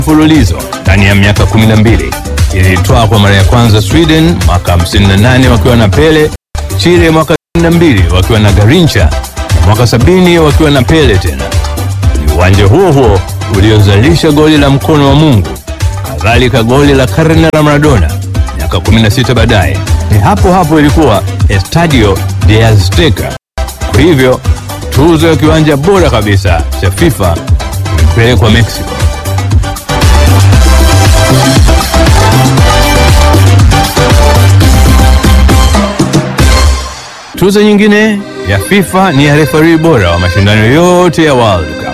mfululizo ndani ya miaka 12. Ilitwaa kwa mara ya kwanza Sweden mwaka 58 wakiwa na Pele, Chile mwaka 62 wakiwa na Garincha na mwaka 70 wakiwa na Pele tena. Ni uwanja huo huo uliozalisha goli la mkono wa Mungu, kadhalika goli la karne la Maradona miaka 16 baadaye. Ni hapo hapo ilikuwa Estadio de Azteca. Kwa hivyo tuzo ya kiwanja bora kabisa cha FIFA imepelekwa Mexico. Tuzo nyingine ya FIFA ni ya refari bora wa mashindano yote ya World Cup.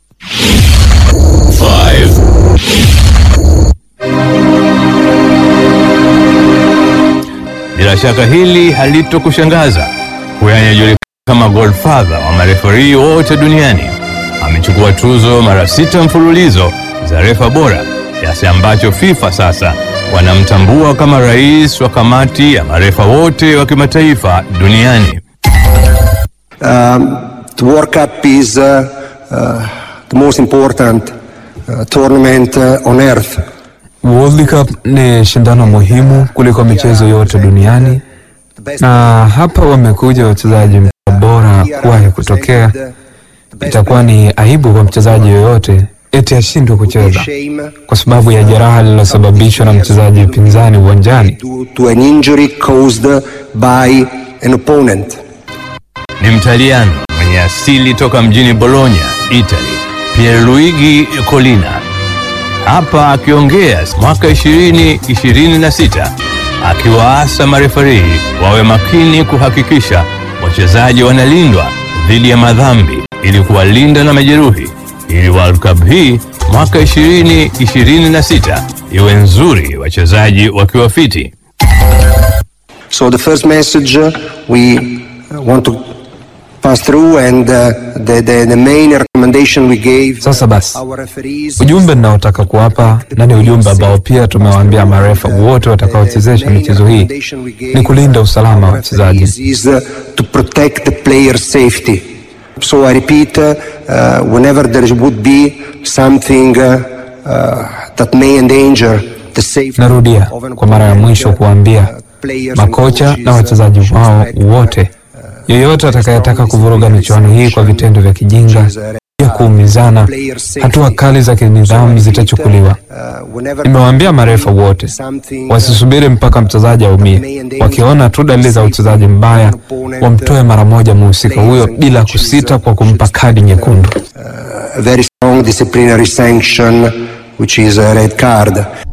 Bila shaka hili halitokushangaza. Huyu anayejulikana kama Godfather wa marefari wote duniani amechukua tuzo mara sita mfululizo za refa bora, kiasi ambacho FIFA sasa wanamtambua kama rais wa kamati ya marefa wote wa kimataifa duniani. Um, the World Cup is uh, uh, the most important uh, tournament uh, on earth. World Cup ni shindano muhimu kuliko michezo yote duniani, na hapa wamekuja wachezaji bora kuwahi kutokea. Itakuwa ni aibu kwa mchezaji yoyote eti ashindwe kucheza kwa sababu ya jeraha lililosababishwa na mchezaji pinzani uwanjani. To, to an injury caused by an opponent. Ni Mtaliano mwenye asili toka mjini Bologna, Italy, Pierluigi Collina. Hapa akiongea mwaka 2026 akiwaasa marefarii wawe makini kuhakikisha wachezaji wanalindwa dhidi ya madhambi ili kuwalinda na majeruhi ili World Cup hii mwaka 2026 iwe nzuri, wachezaji wakiwa fiti. So the first message uh, we uh, want to pass through and uh, the, the, the main recommendation we gave Sasa basi, our referees ujumbe ninaotaka kuwapa na ni ujumbe ambao pia tumewaambia marefa wote watakaochezesha michezo hii ni kulinda usalama wa wachezaji. is uh, to protect the player's safety. So I repeat, uh, uh, whenever there would be something uh, uh, that may endanger the safety Narudia of an kwa mara ya mwisho kuambia players and makocha coaches, na wachezaji should wao respect wote, yeyote atakayetaka kuvuruga michuano hii kwa vitendo vya kijinga ya kuumizana, hatua kali za kinidhamu zitachukuliwa. uh, whenever Nimewaambia marefa wote something wasisubiri mpaka mchezaji aumie. Wakiona tu dalili za uchezaji mbaya, wamtoe mara moja mhusika huyo bila kusita kwa kumpa kadi nyekundu. a very strong disciplinary sanction, which is a red card.